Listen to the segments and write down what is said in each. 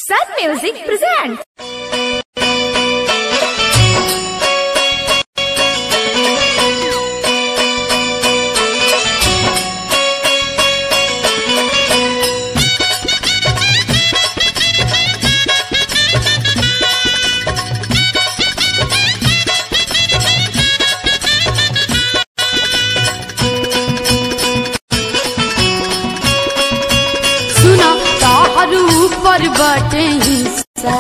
Sun Music presents. सुना ताहर ऊपर बटे हिस्सा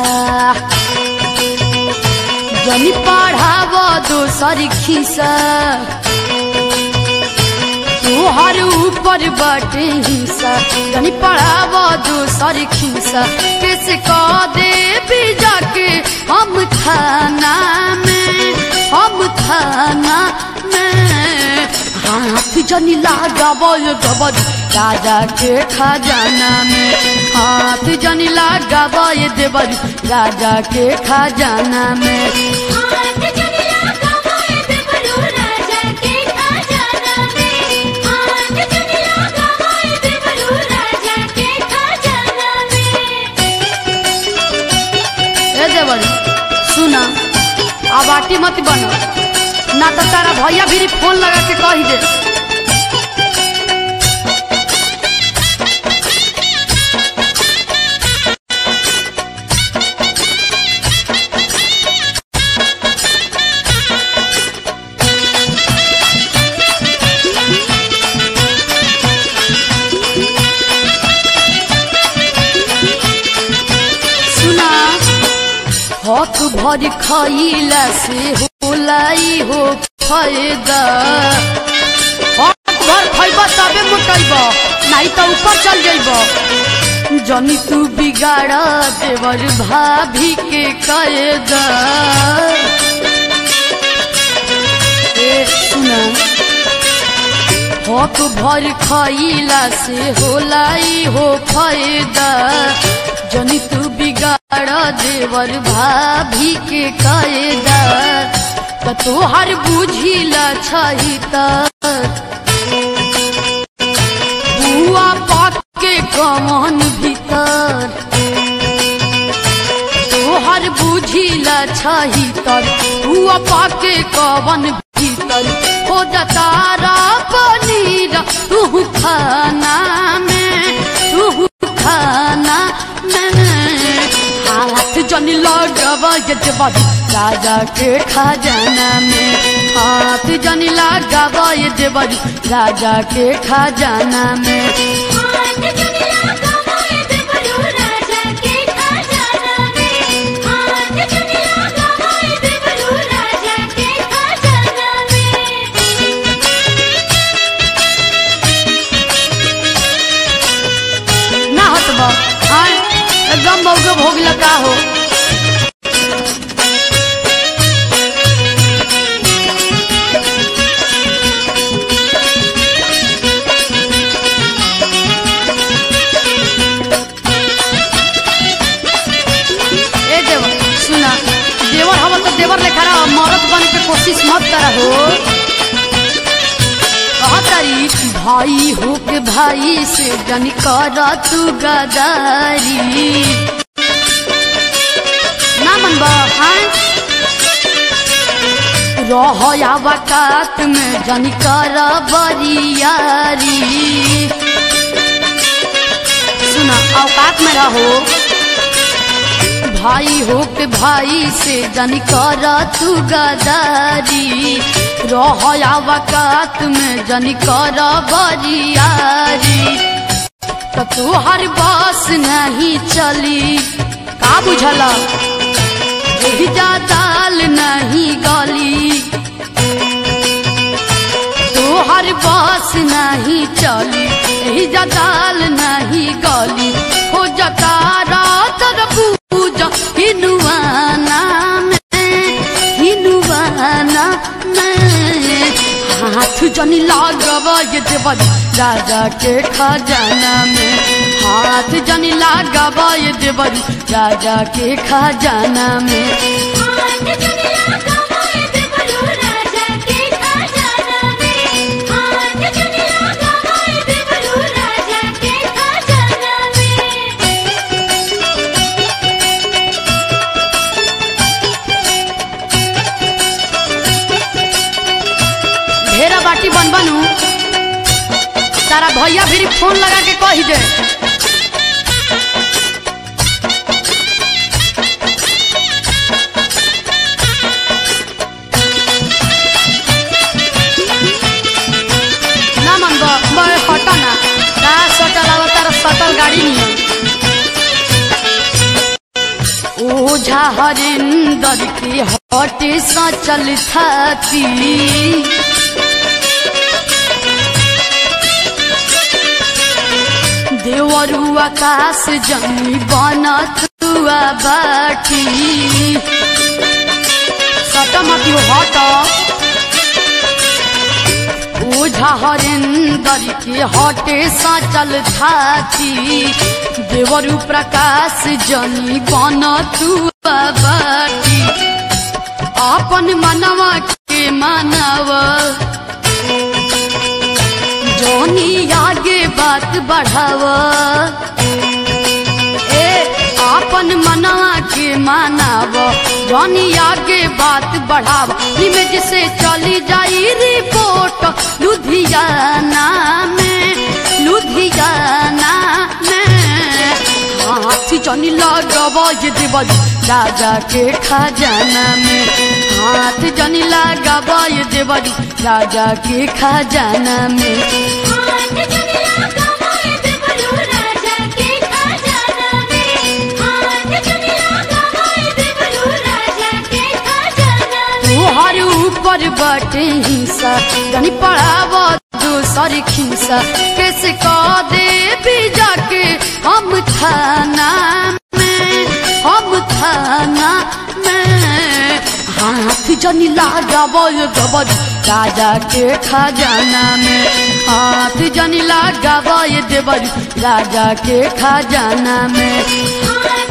जनी पढ़ाव दोसर खिसा तोहर ऊपर बटे हिस्सा जनी पढ़ाव दोसर खिसा कैसे कह दे भी जाके हम थाना में हम थाना में हाथ जनी लगाव गबर राजा के खजाना में हाथ जनी लगाव देवर राजा के खजाना में हाथ जनिया गवाए देवरू राजा के खजाना में हाथ जनिया गवाए देवरू राजा के खजाना में ए देवर सुना अब आटी मत बनो ना तो तारा भैया भी फोन लगा के कही दे सुना हाथ भर खइला से होलाई हो फायदा हाथ भर खइब तबे मोटइब नहीं तो ऊपर चल जाइब जनी तू बिगाड़ देवर भाभी के कायदा ए सुना हक भर खइला से होलाई हो फायदा जनी तू बिगाड़ देवर भाभी के कायदा त तोहर बुझिला छही त बुआ पाक के कमन भीतर तोहर बुझिला छही तर हुआ पाके कवन भीतर हो जतारा पनीर तू खाना में तू खाना में हाथ जनी लगवा ये देवर राजा के खजाना में हाथ जनी लगवा ये देवर राजा के खजाना में हाथ जनिया गवाए देवरू राजा के खजाना में हाथ जनिया गवाए देवरू राजा के खजाना में ना हटबा हाँ एकदम मौके भोग लगा हो ए देवर सुना देवर हवा तो देवर लेखा रहा मरद बने के कोशिश मत करा हो कहतारी भाई हो के भाई से जन कर तू गदारी ना मनबा हाँ रह आवकात में जन कर बरियारी सुना औकात में रहो भाई हो के भाई से जन कर तू गदारी रह आवकात में जन कर बरियारी तो तोहर बस नहीं चली का बुझला यही जा दाल नहीं गली तोहर बस नहीं चली यही जा दाल नहीं गली हो जता रात पूजा हिनुआना में हिनुआना में हाथ जनी लागवा ये देवर राजा के खजाना में हाथ जनी लागवा ये देवर राजा के खजाना में हाथ जनिया गवाए देवरू राजा के खजाना में हाथ जनिया गवाए देवरू राजा के खजाना में तारा भैया भी फोन लगा के कही दे ना मन बड़े हटा ना का सटल आवा तारा सटल गाड़ी नियम ओझा हरिंदर की हटे सा चल थाती देवरु आकाश जमी बनत हुआ बाटी सटमती हट ओझा हरिंदर के हटे सा चल थाती देवरु प्रकाश जनी बनत हुआ बाटी अपन मनवा के मानवा जोनी आगे बात बढ़ाव ए आपन मना के मानाव जोनी आगे बात बढ़ाव इमेज से चली जाई रिपोर्ट लुधियाना में लुधियाना में हाथ जनी लगब ये देवल राजा के खजाना में हाथ जनी लगब ये देवल राजा के खजाना में हाथ चुनला कमाए देवरू राजा के खजाना में हाथ चुनला कमाए देवरू राजा के खजाना में तोहर ऊपर बटे हिंसा जनी पढ़ाव दूसर खिंसा कैसे कह दे भी जाके हम थाना में हम थाना में हाथ जनी लगाव ये गबर राजा के खजाना में हाथ जनी लगाव ये देवर राजा के खजाना में हाथ